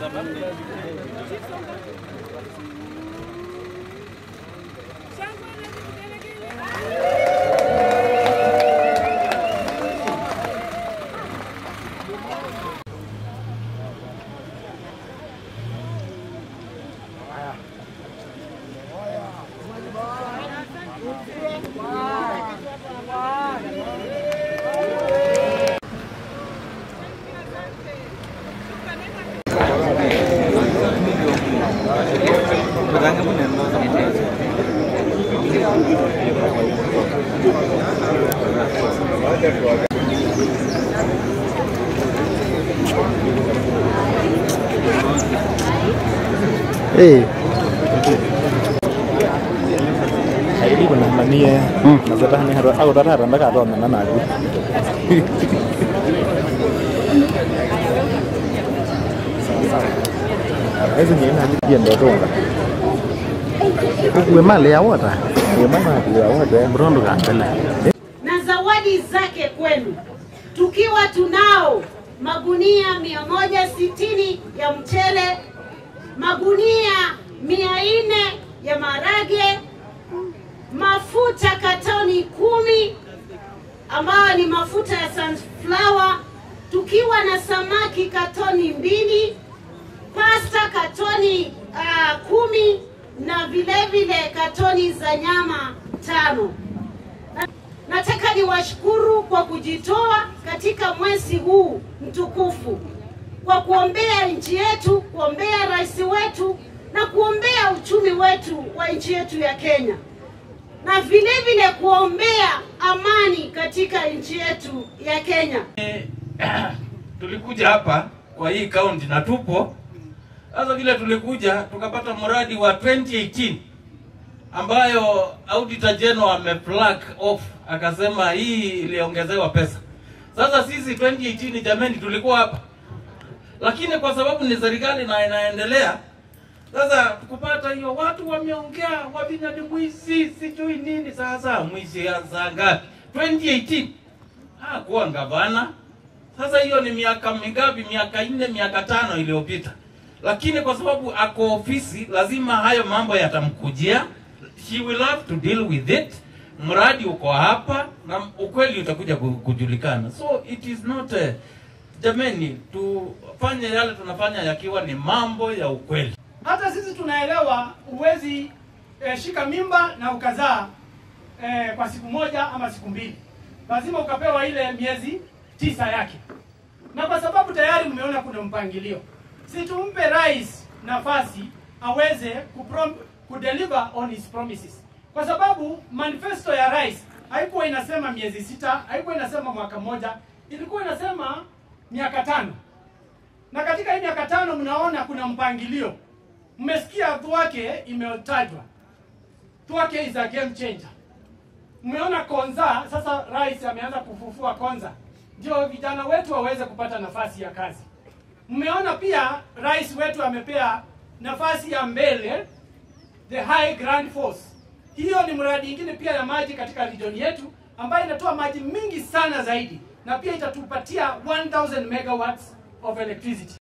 Eh, Haidi kuna manie nazata hani haro au data randa ka do na na gu. Hizo ni na ni ndo tonga. ukuwe mali ya wata Ni mama ya watu mrondo kambele na zawadi zake kwenu, tukiwa tunao magunia 160 ya mchele, magunia 400 ya marage, mafuta katoni kumi ambayo ni mafuta ya sunflower, tukiwa na samaki katoni mbili, pasta katoni uh, kumi na vile vile katoni za nyama tano. Nataka niwashukuru kwa kujitoa katika mwezi huu mtukufu kwa kuombea nchi yetu, kuombea rais wetu na kuombea uchumi wetu wa nchi yetu ya Kenya, na vile vile kuombea amani katika nchi yetu ya Kenya. tulikuja hapa kwa hii kaunti na tupo sasa. Vile tulikuja tukapata mradi wa 2018 ambayo auditor general ameflag off, akasema hii iliongezewa pesa. Sasa sisi 2018 jameni, tulikuwa hapa, lakini kwa sababu ni serikali na inaendelea sasa kupata hiyo, watu wameongea wavinya ni mwizi sijui nini. Sasa mwizi ya saa ngapi? 2018 hakuwa gavana. Sasa hiyo ni miaka mingapi? Miaka nne, miaka tano iliyopita. Lakini kwa sababu ako ofisi, lazima hayo mambo yatamkujia. She will have to deal with it. Mradi uko hapa na ukweli utakuja ku- kujulikana. So it is not uh, jameni, tufanye yale tunafanya yakiwa ni mambo ya ukweli. hata sisi tunaelewa huwezi eh, shika mimba na ukazaa eh, kwa siku moja ama siku mbili, lazima ukapewa ile miezi tisa yake, na kwa sababu tayari mmeona kuna mpangilio, si tumpe rais nafasi aweze kuprom, kudeliver on his promises, kwa sababu manifesto ya rais haikuwa inasema miezi sita, haikuwa inasema mwaka mmoja, ilikuwa inasema miaka tano na katika hii miaka tano mnaona kuna mpangilio. Mmesikia Thwake imetajwa, Thwake is a game changer. Mmeona Konza, sasa rais ameanza kufufua Konza, ndio vijana wetu waweze kupata nafasi ya kazi. Mmeona pia rais wetu amepea nafasi ya mbele the high grand force. Hiyo ni mradi ingine pia ya maji katika region yetu ambayo inatoa maji mingi sana zaidi na pia itatupatia 1000 megawatts of electricity.